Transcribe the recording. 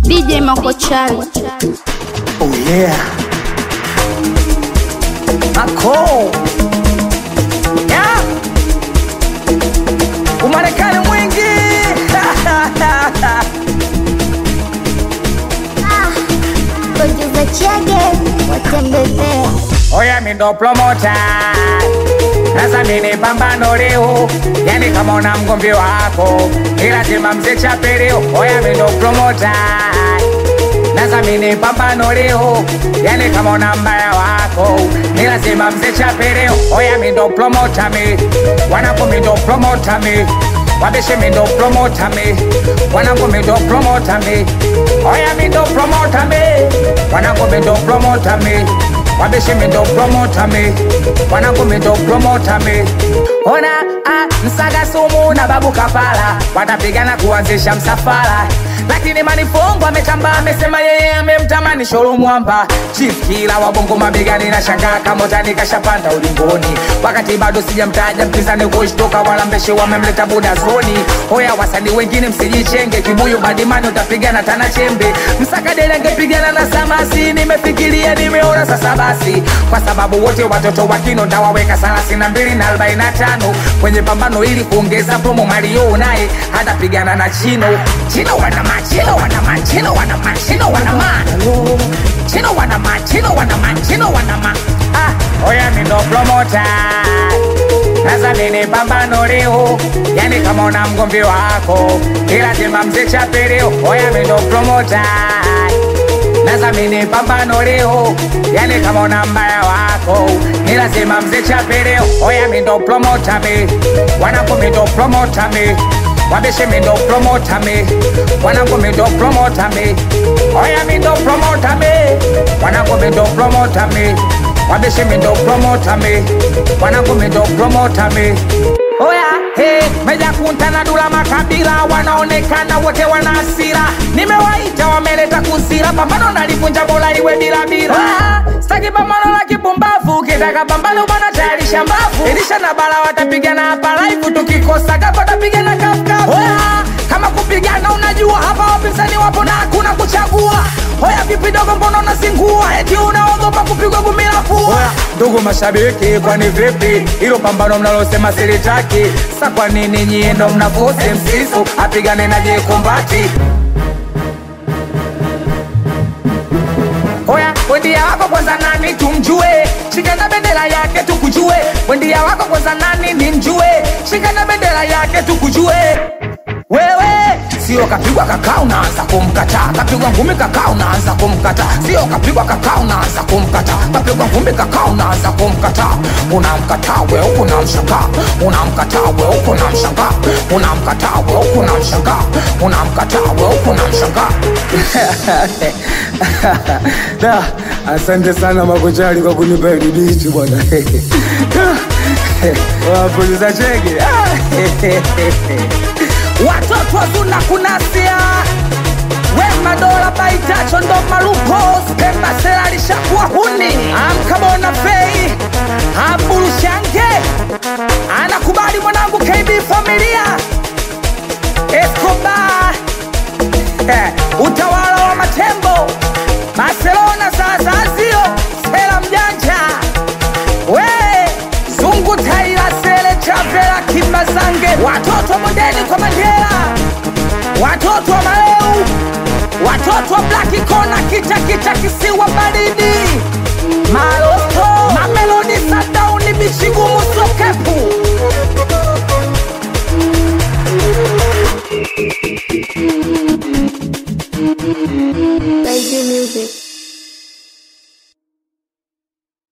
DJ Makochali. Oh yeah. Ako. Yeah. Umarekani mwingi. Producer Chege watembezea Oya mi ndo promota. Sasa mimi pambano leo, yani kama una mgomvi wako, ni lazima mzee chape leo. Oya mi ndo promota. Sasa mimi pambano leo, yani kama una mbaya wako, ni lazima mzee chape leo. Oya mi ndo promota mi, wanako mi ndo promota mi. Wabeshe mi ndo promota mi, wanako mi ndo promota mi. Oya mi ndo promota mi, wanako mi ndo promota mi. Wabeshe mi ndo promota mi, wanako mi ndo promota mi. Ona ah, msaga sumu na babu kapala watapigana kuanzisha msafara lakini manifongo ametamba amesema yeye amemtamani shoro mwamba chief kila wabongo mabegani na shangaa kama utani kashapanda ulingoni wakati bado sijamtaja mpinzani kushtoka wala mbeshe wamemleta buda zoni hoya wasanii wengine msijichenge kibuyu badimani utapigana tana chembe msakadele angepigana na samasi nimefikiria nimeona sasa basi kwa sababu wote watoto wa kino ndawaweka thelathini na mbili na arobaini na tano kwenye pambano ili kuongeza promo mario naye hatapigana na chino chino wanama chino wanama chino wanama chino wanama chino wanama chino wanama chino wanama ah oya mi ndo promota sasa mimi pambano leo, yani kama una mgomvi wako, ni lazima mzee chape leo. Oya mi ndo promota sasa mimi pambano leo, yani kama una mbaya wako, ni lazima mzee chape leo. Oya mi ndo promota mi, wanako mi ndo promota mi wabeshe mi ndo promota mi, wanako mi ndo promota mi. Oya mi ndo promota mi, wanako mi ndo promota mi wabeshe mi ndo promota mi, wanako mi ndo promota mi. Oya, hey, meja kunta na dula makabila wanaonekana wote wana hasira. Nimewaita wameleta kusira, pambano nalivunja bola iwe bila bila. Ah, Sitaki pambano la kipumbavu, kitaka pambano bwana tayarisha mbavu. Elisha na bala watapigana hapa live, tukikosa gapa watapigana kafukafu. Oya, kama kupigana unajua hapa wapinzani wapo na hakuna kuchagua. Hoya vipi dogo, mbona unazingua? Eti unaogopa kupigwa gumi la pua? Ndugu mashabiki, kwani vipi hilo pambano mnalosema silitaki? Sa kwa nini nyie ndo mnafosi msisu apigane na jekumbati? Oya, wendia wako kwanza nani tumjue, shika na bendera yake tukujue. Wendia wako kwanza nani nimjue, shika na bendera yake tukujue. Wewe sio kapigwa kakaa unaanza kumkataa, kapigwa ngumi kakaa unaanza kumkataa, sio kapigwa kakaa unaanza kumkataa, kapigwa ngumi kakaa unaanza kumkataa. Unamkataa we huku unamshangaa, unamkataa we huku unamshangaa, unamkataa we huku unamshangaa, unamkataa we huku unamshangaa. Da, asante sana Makochali kwa kunipa hili bichi bwana. Wapuliza chege. watoto wazuna kunasia wema dola baitacho ndo malupo skembasela alishakuwa huni amkamona fei amburushange anakubali mwanangu kb familia escobar eh, utawala wa matembo barcelona sasa sio sela mjanja we zungu taila sele chavela kimbazange watoto modeni kwa mandela watoto wa maleu watoto wa blaki kona kita kita kisiwa baridi maloto mamelodi sadauni bichigumu sokepu Baby Music